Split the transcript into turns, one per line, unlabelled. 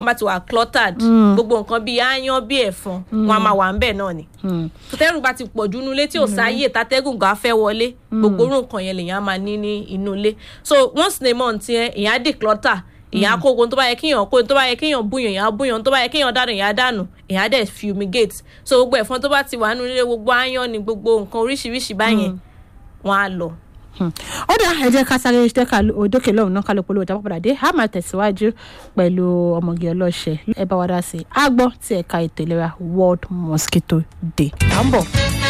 wọ́n bá ti wà cluttered gbogbo nǹkan bíi aáyán bíi ẹ̀fọn wọn a máa wà ń bẹ̀ náà ni tẹ́rù bá ti pọ̀jù inú ilé tí ò sáyè tátẹ́gùn gan fẹ́ wọlé gbogbo orú nǹkan yẹn lèèyàn á máa ní ní inú ilé so once in a month yẹn èèyàn á declutter èèyàn á kó ogun tó bá yẹ kéèyàn kó tó bá yẹ kéèyàn búyàn èèyàn á búyàn tó bá yẹ kéèyàn dànù èèyàn á dànù èèyàn á dẹ̀ fumigate so gbogbo ẹ̀fọn tó bá ti wà nínú ilé gbogbo aáyán ni gbogbo nǹkan oríṣiríṣi báyẹn wọn á lọ.
ó dà ẹ jẹ́ ká sáré jẹ́ ká òdòkè lọ́hùn náà ká ló polówó ìjábọ̀ padà dé a máa tẹ̀síwájú pẹ̀lú ọmọge ọlọ́ṣẹ̀ ẹ bá wa dá sí i a gbọ́ tí ẹ̀ka ètò ìlera world mosquito day à ń bọ̀.